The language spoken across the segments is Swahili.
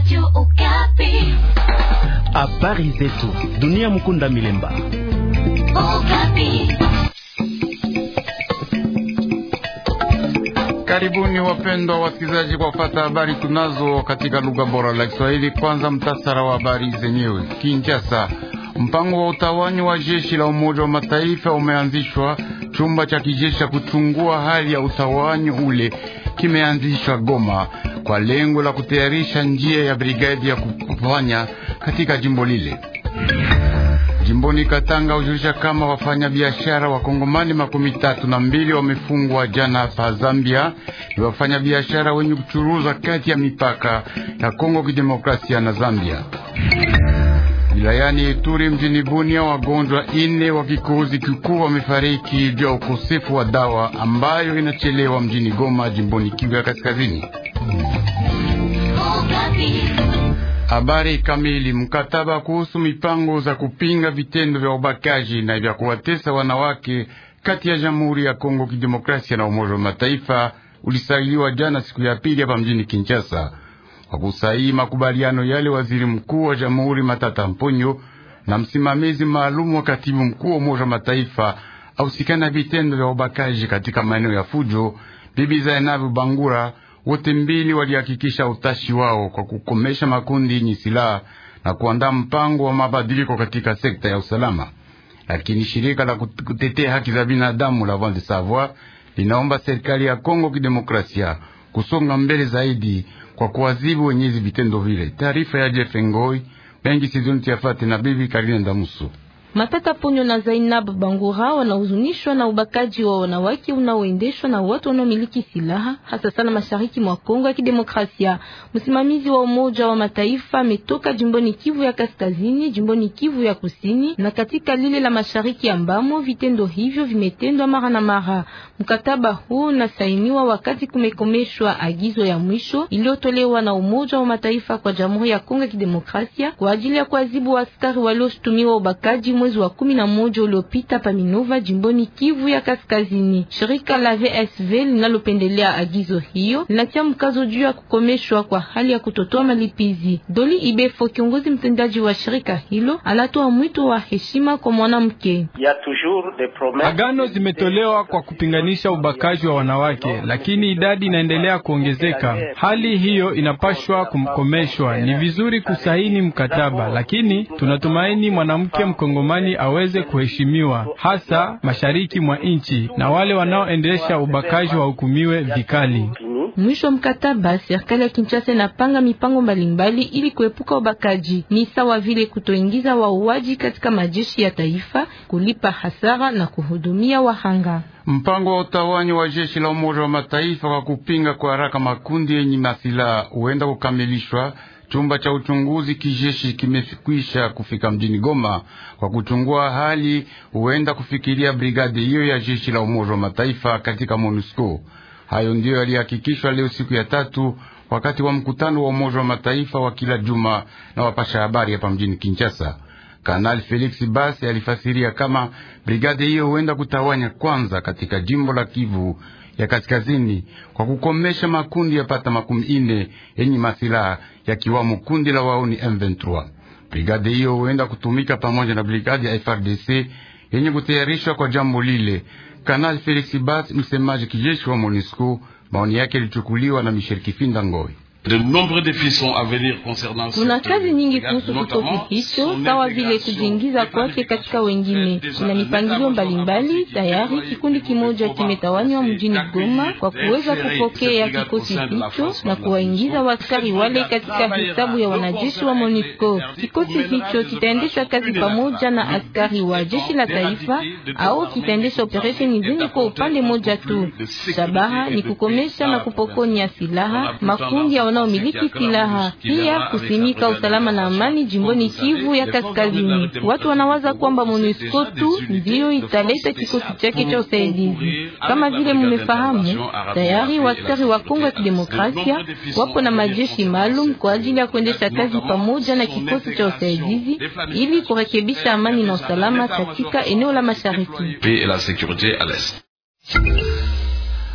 Habari zetu dunia. Mukunda Milemba. Karibuni wapendwa wasikilizaji, kwa kufata habari tunazo katika lugha bora la Kiswahili. Kwanza mtasara wa habari zenyewe. Kinshasa, mpango wa utawanyi wa jeshi la Umoja wa Mataifa umeanzishwa. Chumba cha kijeshi cha kuchungua hali ya utawanyi ule kimeanzishwa Goma kwa lengo la kutayarisha njia ya brigadi ya kufanya katika jimbo lile. Jimboni Katanga hujulisha kama wafanya biashara wa Kongomani makumi tatu na mbili wamefungwa jana pa Zambia. Ni wafanya biashara wenye kuchuruza kati ya mipaka ya Kongo Kidemokrasia na Zambia. Wilayani Ituri mjini Bunia, wagonjwa ine wa kikohozi kikuu wamefariki juu ya ukosefu wa dawa ambayo inachelewa mjini Goma, jimboni Kivu ya Kaskazini. Habari kamili. Mkataba kuhusu mipango za kupinga vitendo vya ubakaji na vya kuwatesa wanawake kati ya Jamhuri ya Kongo Kidemokrasia na Umoja wa Mataifa ulisailiwa jana siku ya pili hapa mjini Kinshasa. Kwa kusaini makubaliano yale, waziri mkuu wa Jamhuri Matata Mponyo na msimamizi maalum wa katibu mkuu wa Umoja wa Mataifa ausikana vitendo vya ubakaji katika maeneo ya fujo, Bibi Zainabu Bangura wote mbili walihakikisha utashi wao kwa kukomesha makundi yenye silaha na kuandaa mpango wa mabadiliko katika sekta ya usalama. Lakini shirika la kutetea haki za binadamu la Voix des Sans Voix linaomba serikali ya Kongo Kidemokrasia kusonga mbele zaidi kwa kuwazibu wenyezi vitendo vile. Taarifa ya Jeff Ngoi mengi sizoni tuyafate na bibi Karine Ndamuso. Matata Ponyo na Zainab Bangura wanahuzunishwa na ubakaji wa wanawake unaoendeshwa na watu wanaomiliki silaha hasa sana mashariki mwa Kongo ya Kidemokrasia. Msimamizi wa Umoja wa Mataifa ametoka jimboni Kivu ya Kaskazini, jimboni Kivu ya Kusini na katika lile la mashariki ambamo vitendo hivyo vimetendwa mara na mara. Mkataba huu unasainiwa wakati kumekomeshwa agizo ya mwisho iliyotolewa na Umoja wa Mataifa kwa Jamhuri ya Kongo ya Kidemokrasia kwa ajili ya kuadhibu askari walioshutumiwa ubakaji mwezi wa kumi na moja uliopita pa Minova jimboni Kivu ya Kaskazini. Shirika la VSV linalopendelea agizo hiyo linatia mkazo juu ya kukomeshwa kwa hali ya kutotoa malipizi. Doli Ibefo, kiongozi mtendaji wa shirika hilo, anatoa mwito wa heshima kwa mwanamke. Agano zimetolewa kwa kupinganisha ubakaji wa wanawake, lakini idadi inaendelea kuongezeka. Hali hiyo inapashwa kumkomeshwa. Ni vizuri kusaini mkataba, lakini tunatumaini mwanamke mkongomani aweze kuheshimiwa, hasa mashariki mwa nchi, na wale wanaoendesha ubakaji wahukumiwe vikali. Mwisho mkataba, serikali ya Kinshasa inapanga mipango mbalimbali ili kuepuka ubakaji, ni sawa vile kutoingiza wauaji katika majeshi ya taifa, kulipa hasara na kuhudumia wahanga. Mpango wa utawanyi wa jeshi la Umoja wa Mataifa kwa kupinga kwa haraka makundi yenye masilaha huenda kukamilishwa. Chumba cha uchunguzi kijeshi kimekwisha kufika mjini Goma kwa kuchungua hali, huenda kufikiria brigade hiyo ya jeshi la Umoja wa Mataifa katika MONUSCO. Hayo ndiyo yalihakikishwa leo siku ya tatu wakati wa mkutano wa Umoja wa Mataifa wa kila juma na wapasha habari hapa mjini Kinshasa. Kanali Felix Basi alifasiria kama brigade hiyo huenda kutawanya kwanza katika jimbo la Kivu ya kaskazini kwa kukomesha makundi yapata makumi ine yenye masilaha yakiwamo kundi la wauni M23. Brigade hiyo huenda kutumika pamoja na brigade ya FRDC yenye kutayarishwa kwa jambo lile. Kanali Felix Bas, msemaji kijeshi wa MONUSCO, maoni yake yalichukuliwa na Michel Kifinda Ngoi. Kuna kazi nyingi kuhusu kikosi hicho, sawa vile kujiingiza kwake katika wengine. Kuna mipangilio mbalimbali tayari. Kikundi kimoja kimetawanywa mjini Goma kwa kuweza kupokea kikosi hicho na kuwaingiza waskari wale katika hesabu ya wanajeshi wa MONUSCO. Kikosi hicho kitaendesha kazi pamoja na askari wa jeshi la taifa au kitaendesha operesheni zenye kwa upande moja tu. Shabaha ni kukomesha na kupokonya silaha makundi ya wanaomiliki silaha pia kusimika usalama na amani jimboni Kivu ya Kaskazini. Watu wanawaza kwamba MONUSCO tu ndiyo italeta kikosi chake cha usaidizi. Kama vile mumefahamu, tayari waskari wa Kongo ya Kidemokrasia wapo na majeshi maalum kwa ajili ya kuendesha kazi pamoja na kikosi cha usaidizi ili kurekebisha amani na usalama katika eneo la mashariki.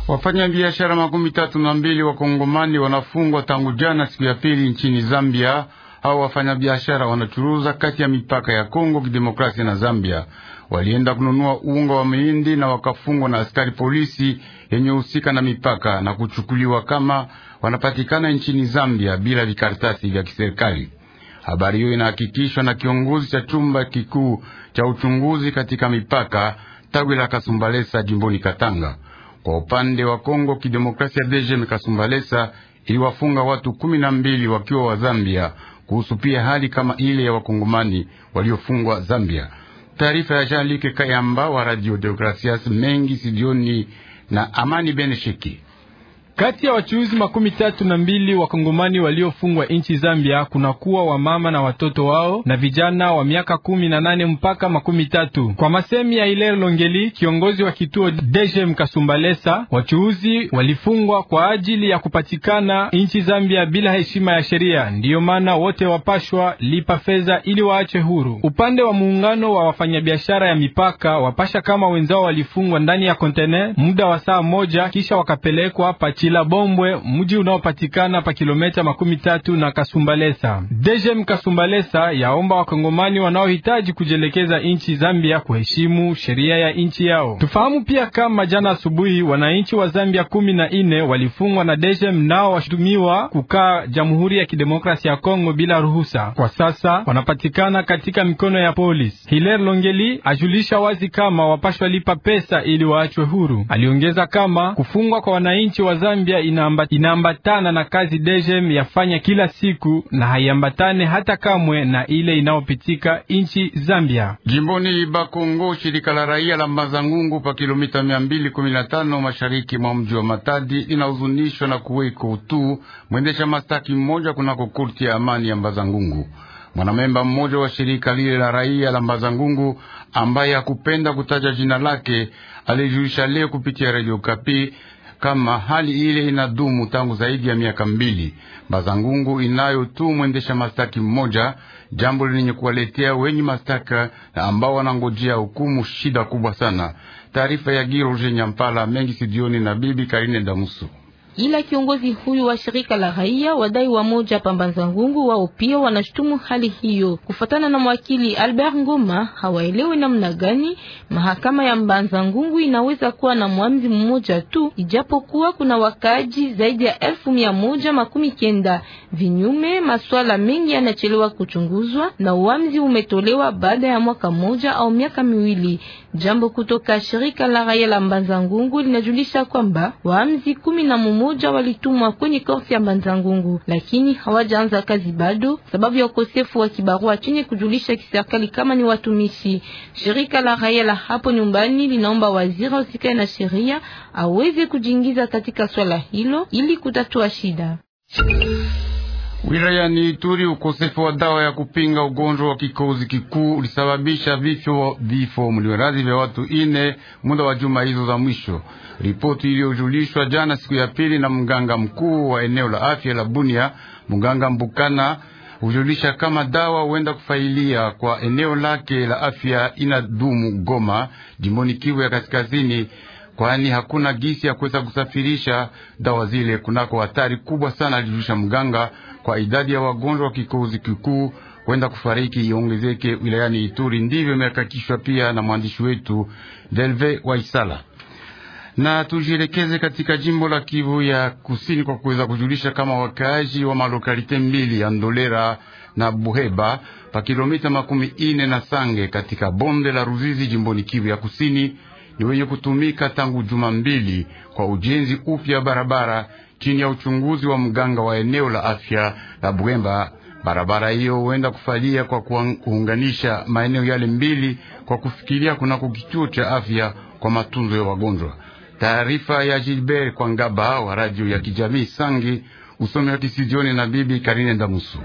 Wafanya biashara makumi tatu na mbili wakongomani wanafungwa tangu jana siku ya pili nchini Zambia. Hao wafanyabiashara wanachuruza kati ya mipaka ya Kongo Kidemokrasia na Zambia. Walienda kununua unga wa mahindi na wakafungwa na askari polisi yenye husika na mipaka na kuchukuliwa kama wanapatikana nchini Zambia bila vikaratasi vya kiserikali. Habari hiyo inahakikishwa na kiongozi cha chumba kikuu cha uchunguzi katika mipaka tawi la Kasumbalesa jimboni Katanga. Kwa upande wa Kongo Kidemokrasia, DGM Kasumbalesa iliwafunga watu kumi na mbili wakiwa wa Zambia kuhusu pia hali kama ile ya wakongomani waliofungwa Zambia. Taarifa ya Jean Luc Kayamba wa Radio Demokrasias mengi sidioni na Amani Benesheki. Kati ya wachuuzi makumi tatu na mbili wakongomani waliofungwa nchi Zambia kuna kuwa wamama na watoto wao na vijana wa miaka kumi na nane mpaka makumi tatu. Kwa masemi ya Hilaire Longeli, kiongozi wa kituo DGM Kasumbalesa, wachuuzi walifungwa kwa ajili ya kupatikana nchi Zambia bila heshima ya sheria, ndiyo maana wote wapashwa lipa fedha ili waachwe huru. Upande wa muungano wa wafanyabiashara ya mipaka wapasha kama wenzao walifungwa ndani ya kontene muda wa saa moja kisha wakapelekwa pachi la Bombwe, mji unaopatikana pa kilomita makumi tatu na Kasumbalesa. DGM Kasumbalesa yaomba wakongomani wanaohitaji kujelekeza nchi Zambia kuheshimu sheria ya nchi yao. Tufahamu pia kama jana asubuhi wananchi wa Zambia kumi na ine walifungwa na DGM, nao washutumiwa kukaa Jamhuri ya Kidemokrasia ya Kongo bila ruhusa. Kwa sasa wanapatikana katika mikono ya polisi. Hilaire Longeli ajulisha wazi kama wapashwa lipa pesa ili waachwe huru. Aliongeza kama kufungwa kwa wananchi wa Zambia inaamba, inaambatana na kazi DGM yafanya kila siku na haiambatane hata kamwe na ile inayopitika nchi Zambia. Jimboni Bakongo, shirika la raia la Mazangungu pa kilomita mia mbili kumi na tano mashariki mwa mji wa Matadi linahuzunishwa na kuweko tu mwendesha mastaki mmoja kunako kurti ya amani ya Mbazangungu. Mwanamemba mmoja wa shirika lile la raia la Mbazangungu ambaye hakupenda kutaja jina lake alijulisha leo kupitia Radio Kapi kama hali ile inadumu tangu zaidi ya miaka mbili. Mbazangungu inayo tu mwendesha mastaki mmoja, jambo lenye kuwaletea wenye mastaka na ambao wanangojea hukumu shida kubwa sana. Taarifa ya Giroje Nyampala mengi sidioni na bibi Karine Damusu ila kiongozi huyu wa shirika la raia wadai wa moja pambanza ngungu wao pia wanashutumu hali hiyo. Kufatana na mwakili Albert Ngoma, hawaelewi namna gani mahakama ya Mbanza Ngungu inaweza kuwa na mwamzi mmoja tu, ijapokuwa kuna wakaaji zaidi ya elfu mia moja makumi kenda. Vinyume, maswala mengi yanachelewa kuchunguzwa na uamzi umetolewa baada ya mwaka mmoja au miaka miwili. Jambo kutoka shirika la raia la Mbanza Ngungu linajulisha kwamba waamzi kumi na moja walitumwa kwenye korti ya Mbanza Ngungu, lakini hawajaanza kazi bado sababu ya ukosefu wa kibarua chenye kujulisha kiserikali kama ni watumishi. Shirika la raia la hapo nyumbani linaomba waziri usikae na sheria aweze kujiingiza katika swala hilo ili kutatua shida. Wilayani Ituri, ukosefu wa dawa ya kupinga ugonjwa wa kikozi kikuu ulisababisha vifo vifo mliwerazi vya watu ine muda wa juma hizo za mwisho. Ripoti iliyojulishwa jana siku ya pili na mganga mkuu wa eneo la afya la Bunia, mganga Mbukana, hujulisha kama dawa huenda kufailia kwa eneo lake la afya inadumu Goma, jimboni Kivu ya Kaskazini, kwani hakuna gisi ya kuweza kusafirisha dawa zile kunako hatari kubwa sana, alijulisha mganga kwa idadi ya wagonjwa wa kikozi kikuu kwenda kufariki iongezeke wilayani Ituri. Ndivyo imehakikishwa pia na mwandishi wetu Delve Waisala. Na tujielekeze katika jimbo la Kivu ya Kusini kwa kuweza kujulisha kama wakaaji wa malokalite mbili ya Ndolera na Buheba pa kilomita makumi ine na Sange katika bonde la Ruzizi jimboni Kivu ya Kusini ni wenye kutumika tangu juma mbili kwa ujenzi upya barabara chini ya uchunguzi wa mganga wa eneo la afya la Bwemba. Barabara hiyo huenda kufalia kwa kuunganisha maeneo yale mbili kwa kufikiria kunako kituo cha afya kwa matunzo ya wagonjwa. Taarifa ya Gilbert Kwangaba wa radio ya kijamii Sangi, usomi wa kisijioni na bibi Karine Ndamusu.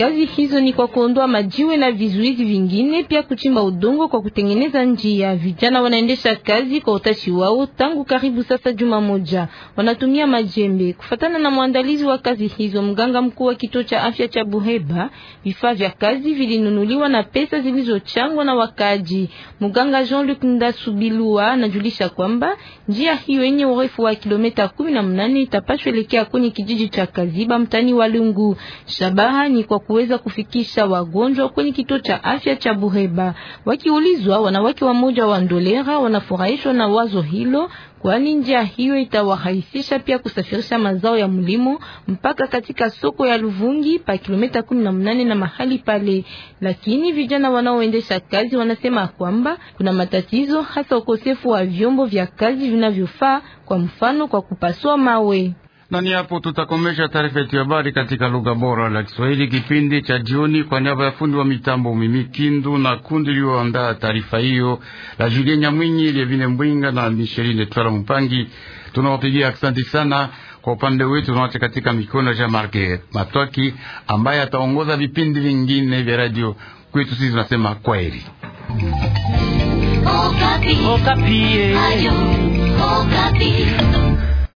Kazi hizo ni kwa kuondoa majiwe na vizuizi vingine, pia kuchimba udongo kwa kutengeneza njia. Vijana wanaendesha kazi kwa utashi wao tangu karibu sasa juma moja, wanatumia majembe. Kufatana na mwandalizi wa kazi hizo, mganga mkuu wa kituo cha afya cha Buheba, vifaa vya kazi vilinunuliwa na pesa zilizochangwa na wakaji. Mganga Jean-Luc Ndasubilua anajulisha kwamba njia hiyo yenye urefu wa kilomita kumi na mnane itapashwa elekea kwenye kijiji cha Kaziba mtani wa Lungu. Shabaha ni kwa kuweza kufikisha wagonjwa kwenye kituo cha afya cha Buheba. Wakiulizwa, wanawake wa moja wa Ndolera wanafurahishwa na wazo hilo kwani njia hiyo itawarahisisha pia kusafirisha mazao ya mlimo mpaka katika soko ya Luvungi pa kilomita kumi na mnane na mahali pale. Lakini vijana wanaoendesha kazi wanasema kwamba kuna matatizo, hasa ukosefu wa vyombo vya kazi vinavyofaa, kwa mfano kwa kupasua mawe na ni hapo tutakomesha taarifa yetu ya habari katika lugha bora la Kiswahili kipindi cha jioni. Kwa niaba ya fundi wa mitambo Mimi Kindu na kundi lilioandaa taarifa hiyo la Julien Nyamwinyi, Levine Mbwinga na Micheline Twala Mpangi, tunawapigia asante sana. Kwa upande wetu tunawacha katika mikono ya Jean-Marc Matwaki ambaye ataongoza vipindi vingine vya radio kwetu. Sisi tunasema kwaheri. Okapi. Okapi. Ayo, Okapi.